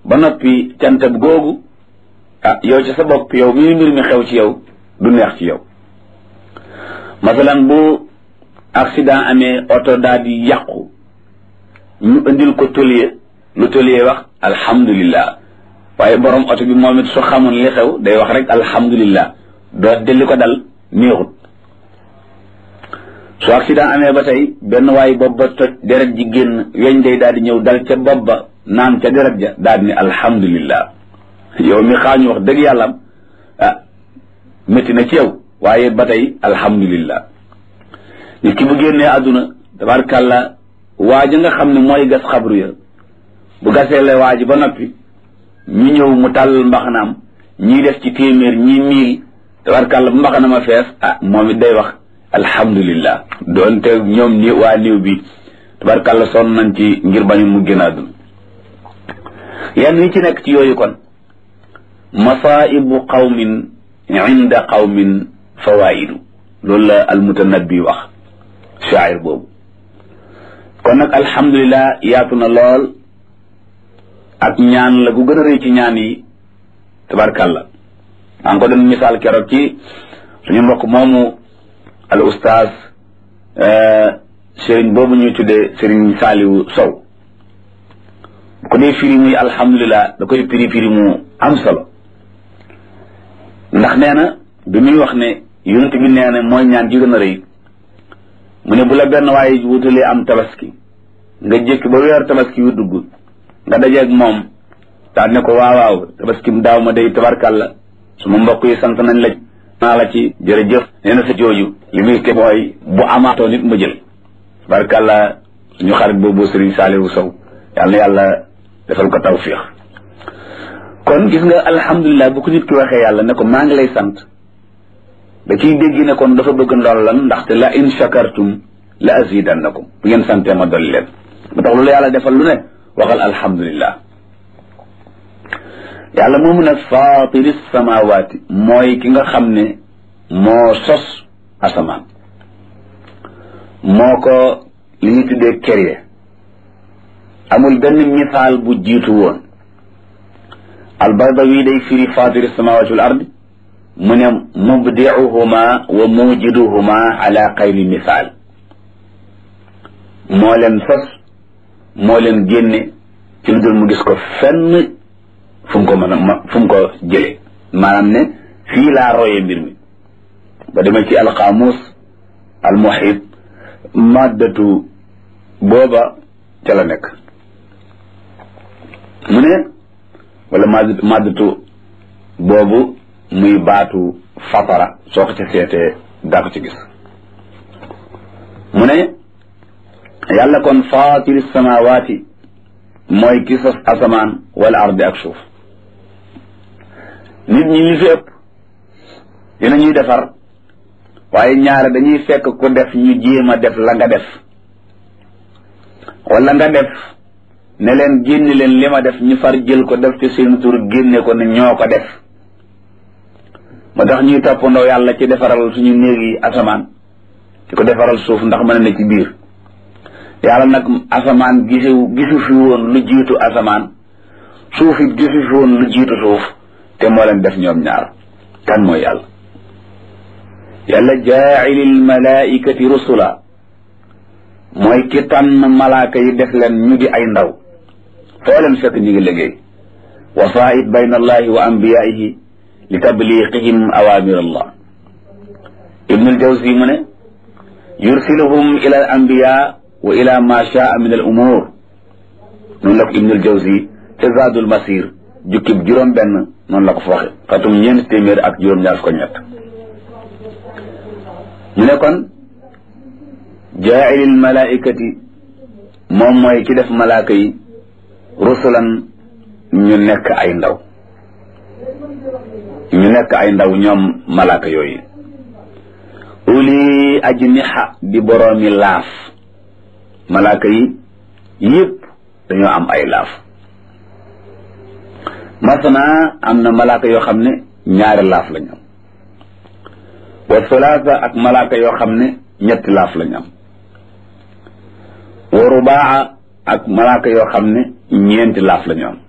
ba noppi cantab googu ah yow ci sa bopp yow mi mbir mi xew ci yow du neex ci yow masalan bu accident amee oto daal di yàqu ñu indil ko tôlier lu tôlier wax alhamdulillah waaye borom oto bi moom it su xamoon li xew day wax rek alhamdulillah doo delli ko dal neexut su accident amee ba tey benn waaye bopp ba toj deret ji génn weñ day daal di ñëw dal ca bopp ba naan ca deret ja daal di ne alhamdulillah yow mi xaañu wax dëgg yàlla ah métti na ci yow waaye ba tey alhamdulillah nit ki bu génnee àdduna tabarkàlla waa ji nga xam ne mooy gas xabru ya bu gasee la waa ji ba noppi ñu ñëw mu tàll mbaxanaam ñii def ci téeméer ñii miil tabarkàlla bu mbaxana ma fees ah moom it day wax alhamdulillah doonte ñoom ni waa niw bi tabarkàlla sonn nañ ci ngir bañu mu génn àdduna yenn yi ci nekk ci yooyu kon masaibu qawmin inda qawmin fawaidu loolu la almutanabbi wax shaayir boobu kon nag alhamdulilah yaatu na lool ak ñaan la gu gën a rëy ci ñaan yi tabarkàlla maa ngi ko doon misaal keroog ci suñu mbokk moomu al ustaaz sëriñ boobu ñuy tuddee sëriñ Saaliwu Sow bu ko dee firi muy alhamdulilah da koy firi firi mu am solo ndax nee na bi muy wax ne yonent bi nee na mooy ñaan ji gën a rëy mu ne bu la benn waaye wutalee am tabaski nga jékki ba weer tabaski yu dugg nga dajeeg moom daal ne ko waaw waaw tabaski mu daaw ma day tabarkàlla su ma mbokk yi sant nañ la naa la ci jërëjëf nee na sa jooju li muy ke mooy bu amaatoo nit ma jël tabarkàlla suñu xarit boobu Serigne Saliou Sow yàlla na yàlla defal ko tawfiix kon gis nga alhamdulilah bu ko nit ki waxee yàlla ne ko maa ngi lay sant da ciy dégg ne kon dafa bëgg ndollan ndaxte la in shakartum la azidannakum bu ngeen santee ma dolli leen ba tax loolu yàlla defal lu ne waxal alhamdulilah yàlla moomu nag faatiri samawaati mooy ki nga xam ne moo sos asamaan moo ko li ñu tuddee créé amul benn misaal bu jiitu woon albardawi day firi faatiri samawaati wal ardi mu ne mubdiuhuma wa mujiduhuma ala xayri misaal moo leen sos moo leen génne ci lu dul mu gis ko fenn fu mu ko mën a fu mu ko jële maanaam ne fii laa royee mbir mi ba demee ci alxaamus almuhit maddatu booba ca la nekk mu ne wala madd maddatu boobu muy baatu fatara soo ko ca seetee daa ko ci gis mu ne yàlla kon faatiri samawaati mooy ki sos asamaan wala ardi ak suuf nit ñi li fi ëpp dina ñuy defar waaye ñaare dañuy fekk ku def ñu jéem a def la nga def wala nga def ne leen génne leen li ma def ñu far jël ko def ci seen tur génne ko ne ñoo ko def moo tax ñuy toppandoo yàlla ci defaral suñu néeg yi asamaan di ko defaral suuf ndax mën na ci biir yàlla nag asamaan gisu gisu fi woon lu jiitu asamaan suuf it gisu fi woon lu jiitu suuf te moo leen def ñoom ñaar kan mooy yàlla yàlla jaailil malaikati rusula mooy ki tànn malaaka yi def leen ñu di ay ndaw foo leen fekk ñu ngi liggéey wasaait bayna allahi wa anbiyaihi li tabliqihim awamir allah ibnul jawzi mu ne yursiluhum ila al anbiya wa ila ma shaa min al umur noonu la ko ibnul jawzi ca zadul masir jukkib juróom benn noonu la ko fa waxe xatum ñeent téeméer ak juróom ñaar ko ñett mu ne kon jaailil malaikati moom mooy ki def malaaka yi rusulan ñu nekk ay ndaw ñu nekk ay ndaw ñoom malaaka yooyu uli ajniha di boroomi laaf malaaka yi yëpp dañoo am ay laaf masana am na malaaka yoo xam ne ñaari laaf lañ am wa thulaatha ak malaaka yoo xam ne ñetti laaf lañ am wa rubaa ak malaaka yoo xam ne ñeenti laaf lañu am